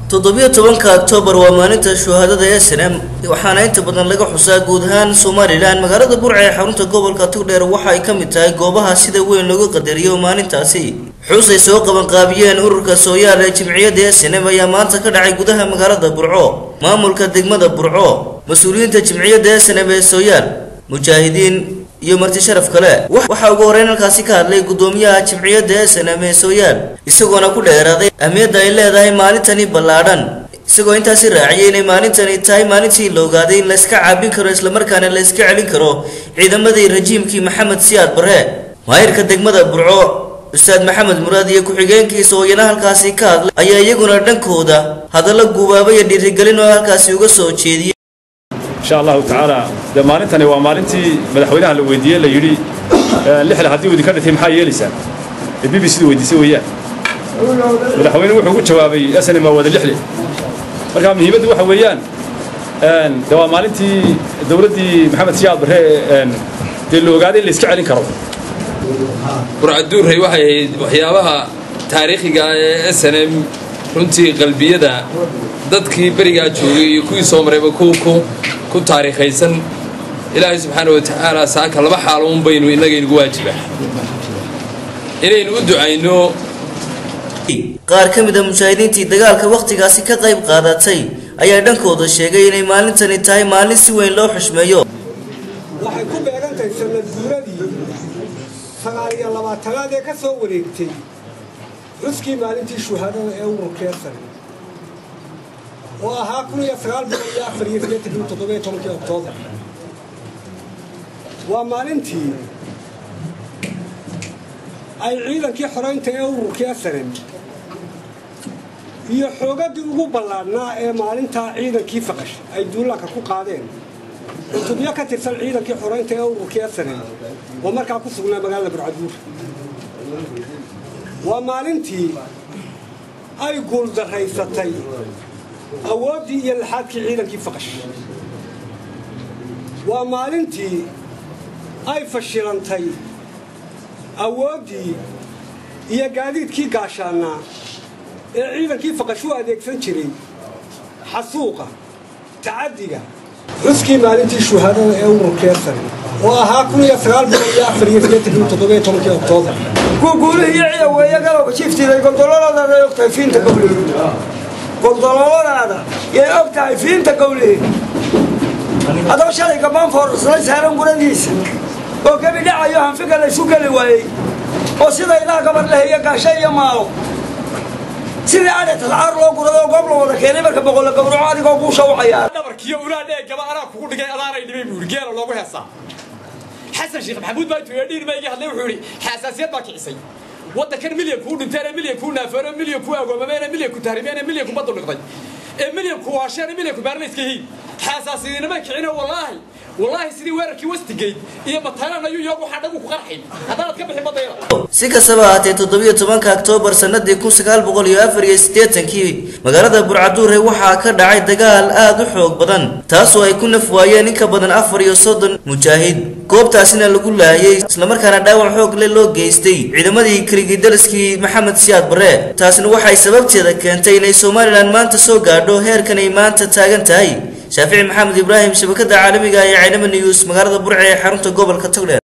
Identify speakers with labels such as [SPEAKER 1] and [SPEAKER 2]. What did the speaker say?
[SPEAKER 1] toddobiyo tobanka oktoobar waa maalinta shuhaadada ee snm waxaana inta badan laga xusaa guud ahaan somalilan magaalada burca ee xarunta gobolka tugdheer waxa ay ka mid tahay goobaha sida weyn loogu qadariyo maalintaasi xus ay soo qabanqaabiyeen ururka sooyaal ee jimciyadda ee snm ayaa maanta ka dhacay gudaha magaalada burco maamulka degmada burco mas-uuliyiinta jimciyadda ee snm ee sooyaal mujaahidiin iyo marti sharaf kale waxaa ugu horreyn halkaasi ka hadlay guddoomiyaha jimciyadda ee snm ee sooyaal isagoona ku dheeraaday ahmiyadda ay leedahay maalintani ballaadhan isagoo intaasi raaciyay inay maalintani tahay maalintii la ogaaday in layska caabin karo islamarkaana la iska celin karo ciidamadii rajiimkii maxamed siyaad barre maayirka degmada burco ustaad maxamed muraad iyo ku-xigeenkiisa oo iyana halkaasi ka hadlay ayaa iyaguna dhankooda hadallo guubaaba iyo dhiirigelin oo halkaasi uga soo jeediyey
[SPEAKER 2] insha allahu tacaala dee maalintani waa maalintii madaxweynaha la weydiiyey la yidhi lixle haddii uu idinka dhintay maxaa yeelaysaa ee b b c da weydiisay weeyaan madaxweyne wuxuu ku jawaabay snm waa wada lixle marka muhiimaddu waxa weeyaan de waa maalintii dowladdii maxamed siyaad barre dee la ogaaday in la iska celin karo
[SPEAKER 3] burcaduurrey waxay ahayd waxyaabaha taariikhiga ee s n m runtii qalbiyada dadkii berigaa joogay iyo kuwii soo marayba ku taariikhaysan ilaahay subxaana wa tacaala saaka laba xaaloun baynu innagaynugu waajiba inaynu u ducayno
[SPEAKER 1] qaar ka mid a mujaahidiintii dagaalka wakhtigaasi ka qayb qaadatay ayaa dhankooda sheegay inay maalintani tahay maalin si weyn loo xushmeeyo
[SPEAKER 4] waxay ku beegantahay sanad guuradii sagaal iyo labaatanaad ee ka soo wareegtay xuskii maalintii shuhaadada ee ururkee sare oo ahaa kun iyo sagaal boqol iyo afar iyo sideetankii toddobiyo tobankii oktoobar waa maalintii ay ciidankii xoraynta ee ururkii asaran iyo xoogaddii ugu ballaadhnaa ee maalintaa ciidankii faqash ay duulaanka ku qaadeen cutubyo ka tirsan ciidankii xoraynta ee ururkii asaran oo markaa ku sugnaa magaalada burcaduur waa maalintii ay guuldarraysatay awooddii iyo laxaadkii ciidankii faqash waa maalintii ay fashilantay awooddii iyo gaadiidkii gaashaannaa ee ciidankii faqash u adeegsan jiray xasuuqa tacaddiga xuskii maalintii shuhaadada ee ururkee sare oo ahaa kun iyo sagaal boqol iyo afar iyo sideetankii toddobiyo tobankii oktoobar
[SPEAKER 5] guguulihii ciya weeye galowga jiftiday goldololadaada ay og tahay fiinta gowlihi goldololadaada yay og tahay fiinta gowlihi adoo shalay gabbaan foorarsaday saaran guradiisa oo gebi dhacayo hanfiga laysu geli waayey oo sida ilaah gabar leheeye gaasho iyo maalo sidii adhe talcaar loo gurado goob la wada keenay marka boqolla gawraco adigoo guusha u cayaara
[SPEAKER 6] dhabarkiyo ulaadhee gaba anaa kugu dhigay adaanay dhibay buu yidhi geela loogu heesaa xasan sheekh maxamuud baa intuu dhiir ma iga hadlay wuxuu yidhi xasaasiyad baa kicisay waddankan milyan kuu dhinteen milyan kuu naafeeno milyan kuu agoomameen milyan ku tahrimeen milyan ku badu dhiqday ee milyan ku waasheen milyan ku baarlayska hiin xasaasiyadinama kicina wallaahi wallaahi sidii weerarkii westigate iyo mataalan ayuu yoogu xadhagu ku qarxin haddaanad ka bixin badayda
[SPEAKER 1] si kastaba ahaatee toddobiyo tobanka oktoobar sannadii kun sagaal boqol iyo afar iyo siddeetankii magaalada burcaduure waxaa ka dhacay dagaal aad u xoog badan taasoo ay ku naf waayeen in ka badan afar iyo soddon mujaahid goobtaasina lagu laayay islamarkaana dhaawac xoog le loo geystay ciidamadii kirigidaliskii maxamed siyaad barre taasina waxay sababteeda keentay inay somalilan maanta soo gaadho heerkan ay maanta taagan tahay shaafici maxamed ibraahim shabakada caalamiga ee caynama news magaalada burce ee xarunta gobolka togdheer